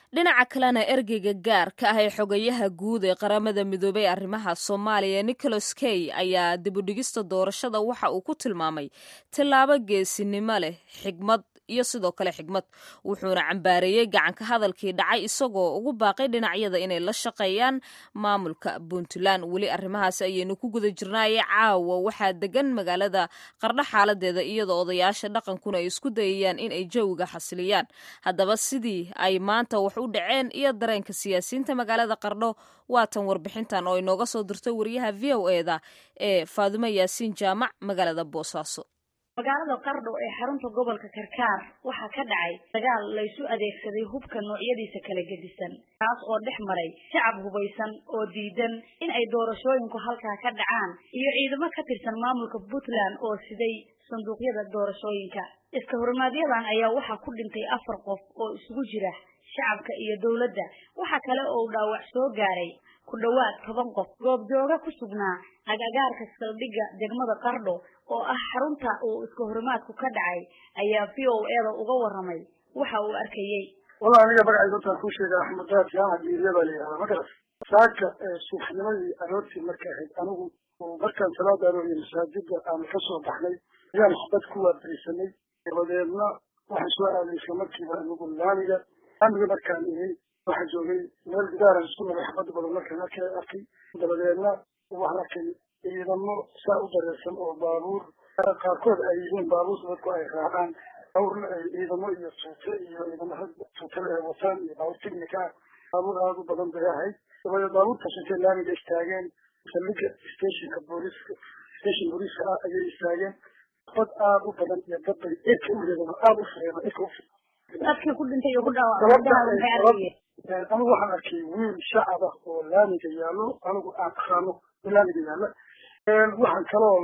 dhinaca kalena ergeyga gaarka ah ee xogayaha guud ee qaramada midoobay ee arrimaha soomaaliya nicholas key ayaa dibudhigista doorashada waxa uu ku tilmaamay tillaabo geesinimo leh xigmad iyo sidoo kale xigmad wuxuuna cambaareeyey gacanka hadalkii dhacay isagoo ugu baaqay dhinacyada inay la shaqeeyaan maamulka puntland weli arrimahaasi ayaynu ku guda jirnaaye caawa waxaa degan magaalada qardho xaaladeeda iyadoo odayaasha dhaqankuna ay isku dayayaan in ay jawiga xasiliyaan haddaba sidii ay maanta wax u dhaceen iyo dareenka siyaasiyiinta magaalada qardho waatan warbixintan oo inooga soo dirtay wariyaha v o eda ee faadumo yaasiin jaamac magaalada boosaaso magaalada qardho ee xarunta gobolka karkaar waxaa ka dhacay dagaal laysu adeegsaday hubka noocyadiisa kala gedisan kaas oo dhex maray shacab hubaysan oo diidan in ay doorashooyinku halkaa ka dhacaan iyo ciidamo ka tirsan maamulka puntland oo siday sanduuqyada doorashooyinka iska horimaaadyadan ayaa waxaa ku dhintay afar qof oo isugu jira shacabka iyo dowladda waxaa kale oo dhaawac soo gaaray ku dhowaad toban qof goobjooga ku sugnaa agagaarka saldhigga degmada qardho oo ah xarunta uu iska horimaadku ka dhacay ayaa v o eda uga warramay waxa uu arkayey wallah aniga magacayga intaan kuu sheega axmed daad jaamac diiriya baa la yihahdaa magaras saaka suuxnimadii aroortii markay ahayd anigu markaan salaada arooriye masaajida aan ka soo baxnay ayaan xabad ku waabarisanay dabadeedna waxaan soo aaday isla markiiba anigu laamiga laamiga markaan ihi waxaa joogay meel gidaaran isku nabay xabad badan markaan arkay arkay dabadeedna waxaan arkay ciidamo saa u dareersan oo baabuur qaarkood ay yihiin baabuurta dadku ay raacaan baabuurna ay ciidamo iyo tuute iyo ciidamada tuutale ay wataan iyo baabuur technica ah baabuur aada u badan bay ahayd dabadeed baabuurtaas intay laamiga istaageen saldhiga stationka booliska station booliska ah ayay istaageen dad aada u badan iyo dad bay irka u reeban aada u fureeban irka u dadkii ku dhintay iyo ku dhaawacay anigu waxaan arkay wiil shacab ah oo laamiga yaallo anigu aan aqaano laamiga yaalla waxaan kaloo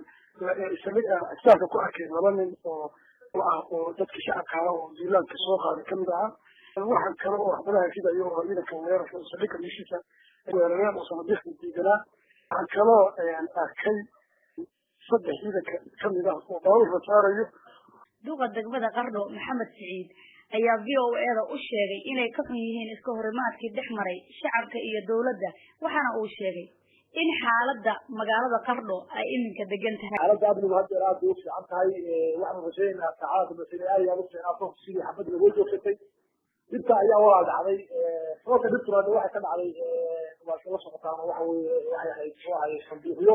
ixsaanka ku arkay laba nin oo ah oo dadka shacabka ah oo duulaanka soo qaaday kamid ahaa waxaan kale oo waxbadaha ridayo oo ciidanka weerarka saldhigga meeshiisa weerareen oo sanadiiqda diidanaa waxaan kaloo arkay saddex ciidanka kamid ah oo baabuur la saarayo duqa degmada qardho maxamed siciid ayaa v o eda u sheegay inay ka xun yihiin iska horimaadkii dhex maray shacabka iyo dowladda waxaana uu sheegay in xaaladda magaalada qardho ay iminka degan tahay xaaladda amnigu haddeer aad bay u fiican tahay waxaan rajaynaynaa saacada masine aad aad u fiicnaato sidii xabadda lagoo joogsatay dhibta ayaa walaa dhacday sababta dhibtuna waxay ka dhacday waa kala socotaan waxa weye waxay ahayd muxuu ahay sanduuqyo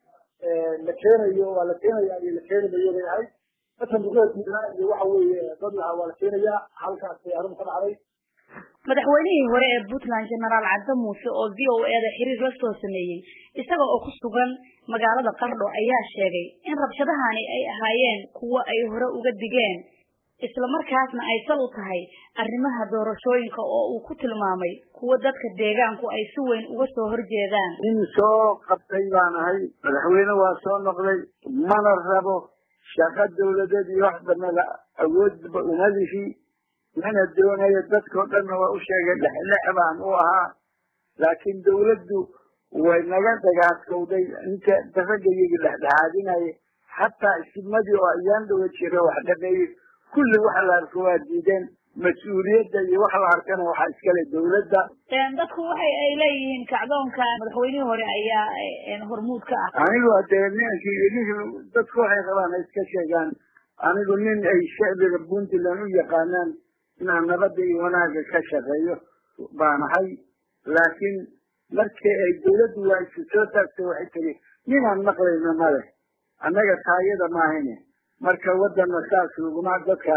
la keenayo waa la keenaya iyo la keenayo bay ahayd sanduuqyada diidnaa iyo waxa weeye dad lahaa waa la keenayaa halkaas bay arrin ka dhacday madaxweynihii hore ee puntland genaraal cabdi muuse oo v o eda xiriir la soo sameeyey isaga oo ku sugan magaalada qardho ayaa sheegay in rabshadahani ay ahaayeen kuwo ay hore uga digeen islamarkaasna ay sal u tahay arrimaha doorashooyinka oo uu ku tilmaamay kuwo dadka deegaanku ay si weyn uga soo horjeedaan nin soo qabtay baan ahay madaxweyne waa soo noqday mana rabo shaqo dawladeed iyo wax banada awoodba umadihi mana doonayo dadkao dhanna waa u sheegay dhexdhex baan u ahaa laakiin dawladdu way naga dhagaadkowday inta ragga iyagii dhexdhexaadinaya xataa isimadii oo ayaan dhawa jira wax dhameeyey kulli waxa la arko waa diideen mas-uuliyadda iyo wax la arkana waxaa iskale dawladda dadku waxay ay leeyihiin kacdoonka madaxweynihii hore ayaa hormuud ka ah anigu hadee ninkii ninkii dadku waxay rabaan ay iska sheegaan anigu nin ay shacbiga puntland u yaqaanaan inaan nabadda iyo wanaagga ka shaqeeyo baan ahay laakiin markii ay dawladdu waa isu soo taagtay waxay tiri ninaan maqlayno male annaga taayada maahayne marka wadana saas laguma dadka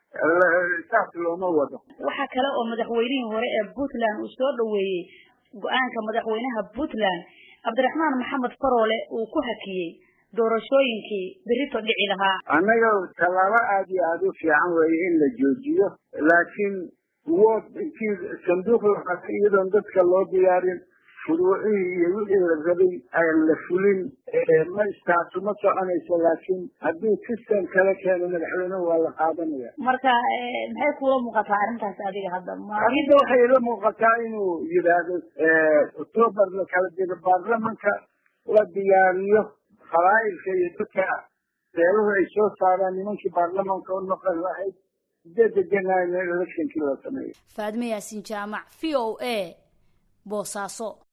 saas looma wado waxaa kale oo madaxweynihii hore ee puntland uu soo dhaweeyey go-aanka madaxweynaha puntland cabdiraxmaan maxamed faroole uu ku hakiyey doorashooyinkii berito dhici lahaa annaga tallaabo aad iyo aada u fiican weeye in la joojiyo laakiin wood intii sanduuq la qatay iyadoon dadka loo diyaarin furuucihii iyo wixii la rabay aan la fulin ma istaasu ma soconayso laakiin haddii system kala keeno madaxweynuhu waa la qaadanaya marka maxay kuula muuqataa arrintaas adiga hadda arrinta waxay ila muuqataa inuu yidhaahdo octoobar la kala digo baarlamanka la diyaariyo qabaa'ilka iyo dadka beeluhu ay soo saaraan nimankii baarlamanka u noqon lahayd sideedda janaayo electionkii la sameeyo faadme yaasiin jaamac v o a boosaaso